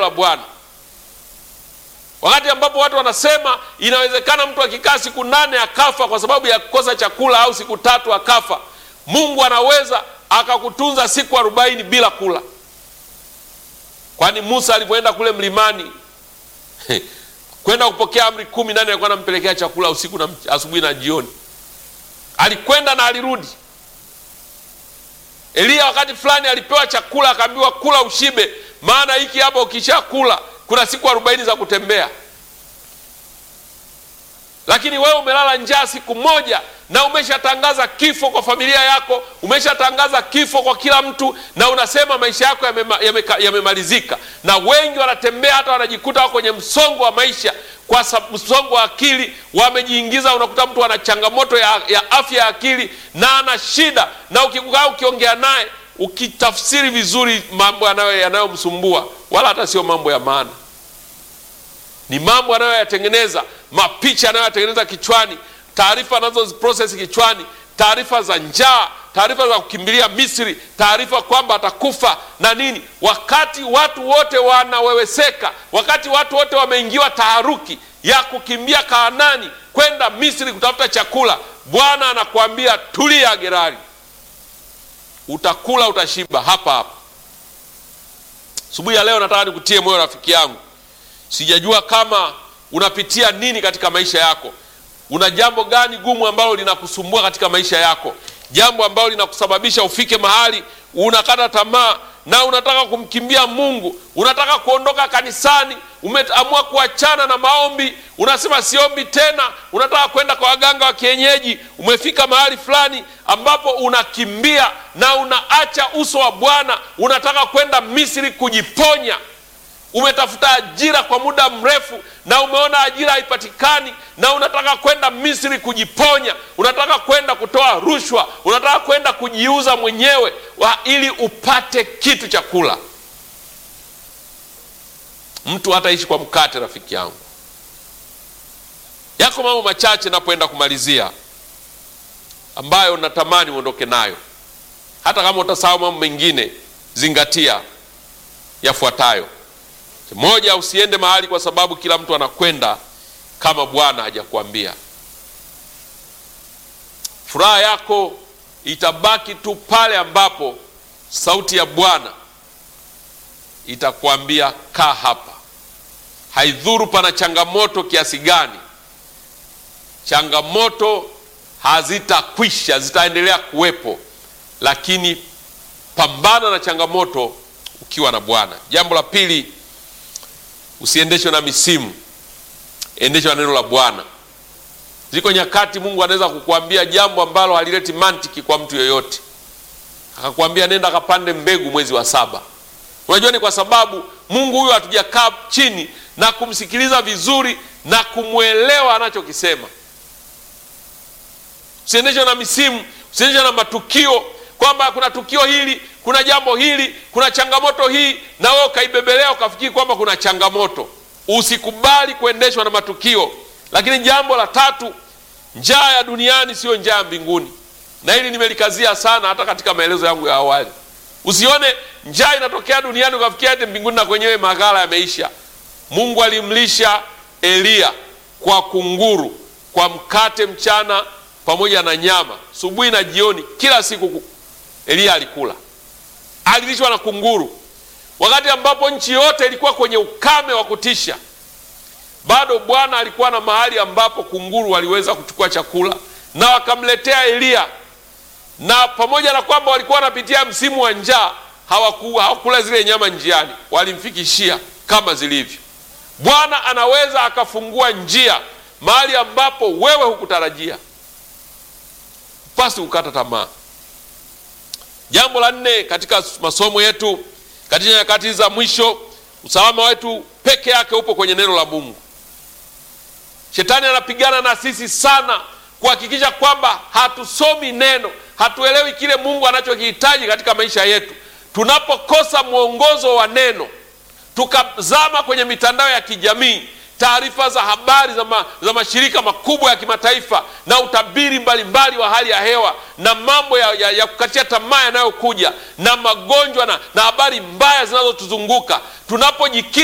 la Bwana. Wakati ambapo watu wanasema inawezekana mtu akikaa siku nane akafa kwa sababu ya kukosa chakula au siku tatu akafa, Mungu anaweza akakutunza siku arobaini bila kula. Kwani Musa alipoenda kule mlimani kwenda kupokea amri kumi, nani alikuwa anampelekea chakula usiku na asubuhi na jioni? Alikwenda na alirudi. Eliya wakati fulani alipewa chakula akaambiwa kula ushibe, maana hiki hapa ukisha kula kuna siku arobaini za kutembea. Lakini wewe umelala njaa siku moja na umeshatangaza kifo kwa familia yako, umeshatangaza kifo kwa kila mtu, na unasema maisha yako yamemalizika. Yame, yame na wengi wanatembea hata wanajikuta wako kwenye msongo wa maisha, kwa msongo wa akili wamejiingiza. Unakuta mtu ana changamoto ya, ya afya ya akili na ana shida, na ukikaa ukiongea naye ukitafsiri vizuri mambo yanayomsumbua wala hata sio mambo ya maana, ni mambo anayoyatengeneza, mapicha anayoyatengeneza kichwani, taarifa anazoziprocess kichwani, taarifa za njaa, taarifa za kukimbilia Misri, taarifa kwamba atakufa na nini, wakati watu wote wanaweweseka, wakati watu wote wameingiwa taharuki ya kukimbia Kaanani kwenda Misri kutafuta chakula. Bwana anakuambia tulia, Gerari, utakula utashiba hapa hapa. Asubuhi ya leo nataka nikutie moyo rafiki yangu, sijajua kama unapitia nini katika maisha yako. Una jambo gani gumu ambalo linakusumbua katika maisha yako, jambo ambalo linakusababisha ufike mahali unakata tamaa na unataka kumkimbia Mungu, unataka kuondoka kanisani, umeamua kuachana na maombi, unasema siombi tena, unataka kwenda kwa waganga wa kienyeji. Umefika mahali fulani ambapo unakimbia na unaacha uso wa Bwana, unataka kwenda Misri kujiponya. Umetafuta ajira kwa muda mrefu na umeona ajira haipatikani, na unataka kwenda Misri kujiponya, unataka kwenda kutoa rushwa, unataka kwenda kujiuza mwenyewe wa ili upate kitu cha kula. Mtu hataishi kwa mkate, rafiki yangu. Yako mambo machache napoenda kumalizia, ambayo natamani uondoke nayo. Hata kama utasahau mambo mengine, zingatia yafuatayo. Moja, usiende mahali kwa sababu kila mtu anakwenda kama Bwana hajakuambia. Furaha yako itabaki tu pale ambapo sauti ya Bwana itakuambia kaa hapa. Haidhuru pana changamoto kiasi gani, changamoto hazitakwisha, zitaendelea kuwepo, lakini pambana na changamoto ukiwa na Bwana. Jambo la pili Usiendeshwe na misimu, endeshwa na neno la Bwana. Ziko nyakati Mungu anaweza kukuambia jambo ambalo halileti mantiki kwa mtu yoyote, akakwambia nenda akapande mbegu mwezi wa saba. Unajua ni kwa sababu Mungu huyo hatujakaa chini na kumsikiliza vizuri na kumwelewa anachokisema. Usiendeshwe na misimu, usiendeshwe na matukio kwamba kuna tukio hili, kuna jambo hili, kuna changamoto hii, na wewe ukaibebelea ukafikiri kwamba kuna changamoto. Usikubali kuendeshwa na matukio. Lakini jambo la tatu, njaa ya duniani siyo njaa ya mbinguni, na hili nimelikazia sana hata katika maelezo yangu ya awali. Usione njaa inatokea duniani ukafikia ati mbinguni na kwenyewe maghala yameisha. Mungu alimlisha Eliya kwa kunguru, kwa mkate mchana pamoja na nyama, subuhi na jioni, kila siku Eliya alikula, alilishwa na kunguru, wakati ambapo nchi yote ilikuwa kwenye ukame wa kutisha. Bado Bwana alikuwa na mahali ambapo kunguru waliweza kuchukua chakula na wakamletea Eliya, na pamoja na kwamba walikuwa wanapitia msimu wa njaa, hawakula zile nyama njiani, walimfikishia kama zilivyo. Bwana anaweza akafungua njia mahali ambapo wewe hukutarajia. Pasi kukata tamaa. Jambo la nne katika masomo yetu katika nyakati za mwisho, usalama wetu peke yake upo kwenye neno la Mungu. Shetani anapigana na sisi sana kuhakikisha kwamba hatusomi neno, hatuelewi kile Mungu anachokihitaji katika maisha yetu. Tunapokosa mwongozo wa neno, tukazama kwenye mitandao ya kijamii, taarifa za habari za, ma, za mashirika makubwa ya kimataifa na utabiri mbalimbali mbali wa hali ya hewa na mambo ya, ya, ya kukatia tamaa yanayokuja na magonjwa na, na habari mbaya zinazotuzunguka tunapojikita